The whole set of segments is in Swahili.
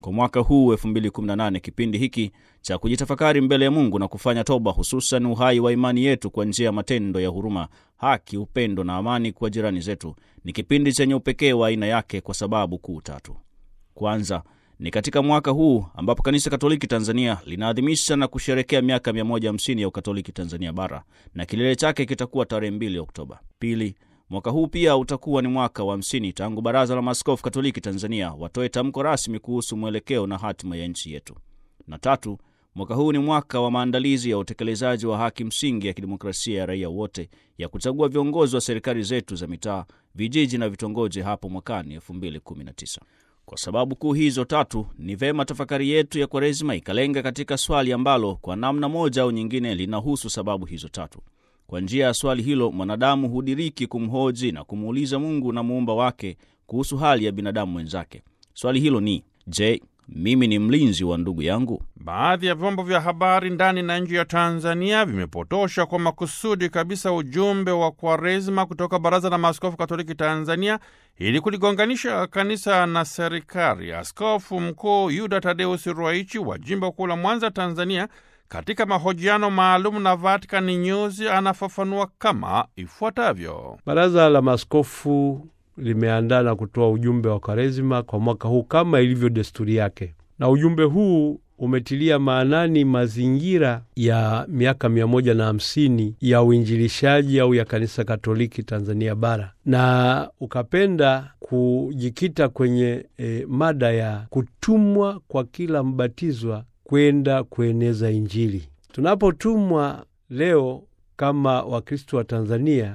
Kwa mwaka huu 2018, kipindi hiki cha kujitafakari mbele ya Mungu na kufanya toba, hususan uhai wa imani yetu kwa njia ya matendo ya huruma, haki, upendo na amani kwa jirani zetu, ni kipindi chenye upekee wa aina yake kwa sababu kuu tatu. Kwanza ni katika mwaka huu ambapo Kanisa Katoliki Tanzania linaadhimisha na kusherekea miaka 150 ya Ukatoliki Tanzania Bara, na kilele chake kitakuwa tarehe 2 Oktoba. Pili, mwaka huu pia utakuwa ni mwaka wa 50 tangu Baraza la Maaskofu Katoliki Tanzania watoe tamko rasmi kuhusu mwelekeo na hatima ya nchi yetu. Na tatu, mwaka huu ni mwaka wa maandalizi ya utekelezaji wa haki msingi ya kidemokrasia ya raia wote ya kuchagua viongozi wa serikali zetu za mitaa, vijiji na vitongoji hapo mwakani 2019. Kwa sababu kuu hizo tatu, ni vema tafakari yetu ya Kwaresima ikalenga katika swali ambalo kwa namna moja au nyingine linahusu sababu hizo tatu. Kwa njia ya swali hilo, mwanadamu hudiriki kumhoji na kumuuliza Mungu na muumba wake kuhusu hali ya binadamu mwenzake. Swali hilo ni je, mimi ni mlinzi wa ndugu yangu? Baadhi ya vyombo vya habari ndani na nje ya Tanzania vimepotosha kwa makusudi kabisa ujumbe wa Kwaresma kutoka Baraza la Maaskofu Katoliki Tanzania ili kuligonganisha kanisa na serikali. Askofu Mkuu Yuda Tadeus Ruwaichi wa jimbo kuu la Mwanza, Tanzania, katika mahojiano maalum na Vatican News anafafanua kama ifuatavyo. Baraza la Maaskofu limeandaa na kutoa ujumbe wa Kwaresima kwa mwaka huu kama ilivyo desturi yake, na ujumbe huu umetilia maanani mazingira ya miaka mia moja na hamsini ya uinjilishaji au ya kanisa Katoliki Tanzania Bara, na ukapenda kujikita kwenye e, mada ya kutumwa kwa kila mbatizwa kwenda kueneza Injili. Tunapotumwa leo kama Wakristo wa Tanzania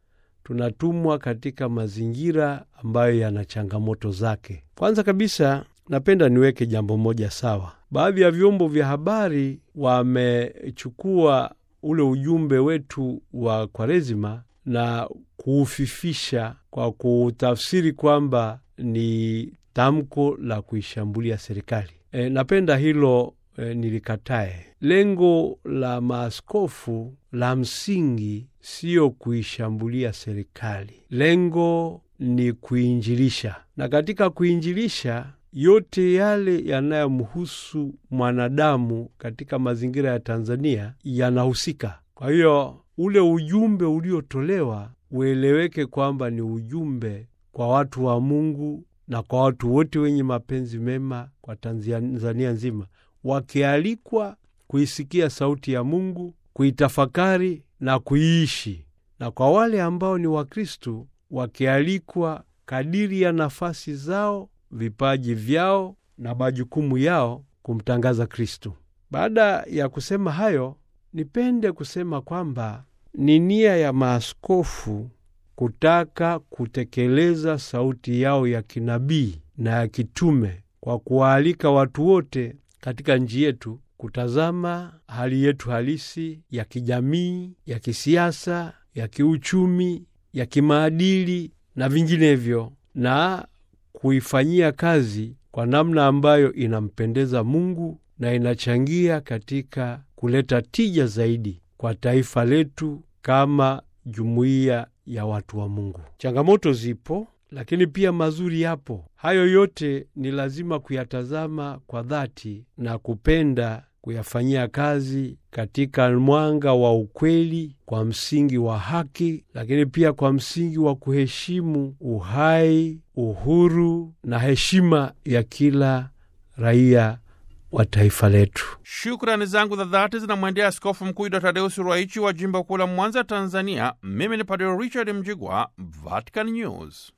tunatumwa katika mazingira ambayo yana changamoto zake. Kwanza kabisa, napenda niweke jambo moja sawa. Baadhi ya vyombo vya habari wamechukua ule ujumbe wetu wa Kwaresima na kuufifisha kwa kutafsiri kwamba ni tamko la kuishambulia serikali. E, napenda hilo e, nilikatae. Lengo la maaskofu la msingi siyo kuishambulia serikali, lengo ni kuinjilisha, na katika kuinjilisha yote yale yanayomhusu mwanadamu katika mazingira ya Tanzania yanahusika. Kwa hiyo ule ujumbe uliotolewa ueleweke kwamba ni ujumbe kwa watu wa Mungu na kwa watu wote wenye mapenzi mema kwa Tanzania nzima, wakialikwa kuisikia sauti ya Mungu, kuitafakari na kuiishi, na kwa wale ambao ni Wakristu wakialikwa kadiri ya nafasi zao, vipaji vyao na majukumu yao kumtangaza Kristu. Baada ya kusema hayo, nipende kusema kwamba ni nia ya maaskofu kutaka kutekeleza sauti yao ya kinabii na ya kitume kwa kuwaalika watu wote katika nchi yetu kutazama hali yetu halisi ya kijamii, ya kisiasa, ya kiuchumi, ya kimaadili na vinginevyo, na kuifanyia kazi kwa namna ambayo inampendeza Mungu na inachangia katika kuleta tija zaidi kwa taifa letu kama jumuiya ya watu wa Mungu. Changamoto zipo, lakini pia mazuri yapo. Hayo yote ni lazima kuyatazama kwa dhati na kupenda kuyafanyia kazi katika mwanga wa ukweli, kwa msingi wa haki, lakini pia kwa msingi wa kuheshimu uhai, uhuru na heshima ya kila raia wa taifa letu. Shukrani zangu za dhati zinamwendea Askofu Mkuu Yuda Tadeusi Ruwaichi wa jimbo kuu la Mwanza, Tanzania. Mimi ni Padre Richard Mjigwa, Vatican News.